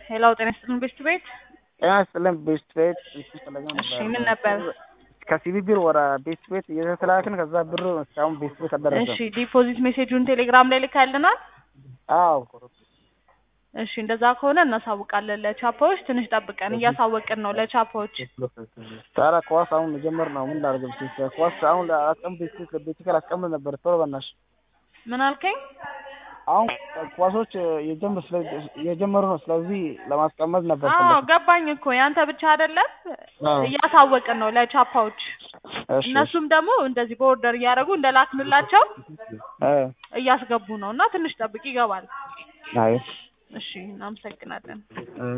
ሄላው ጤና ይስጥልን ቤስት ቤት ጤና ይስጥልን ቤስት ቤት ፈለገ እሺ ምን ነበር? ከሲቢ ቢር ወደ ቤስት ቤት እየተላክን ከዛ ብር እስካሁን ቤስት ቤት አልደረሰም። እሺ ዲፖዚት ሜሴጁን ቴሌግራም ላይ ልካልናል። አዎ እሺ እንደዛ ከሆነ እናሳውቃለን ለቻፓዎች። ትንሽ ጠብቀን እያሳወቅን ነው ለቻፓዎች። ታዲያ ኳስ አሁን መጀመር ነው። ምን ላድርግ? ብቻ ኳስ አሁን አስቀም ቤት ቤት ካል አስቀምጥ ነበር። ቶሎ በናትሽ ምን አልከኝ? አሁን ኳሶች የጀመሩ ነው። ስለዚህ ለማስቀመጥ ነበር። አዎ ገባኝ እኮ ያንተ ብቻ አይደለም፣ እያሳወቅን ነው ለቻፓዎች። እነሱም ደግሞ እንደዚህ በኦርደር እያደረጉ እንደላክንላቸው እያስገቡ ነው እና ትንሽ ጠብቅ ይገባል። አይ እሺ እናመሰግናለን።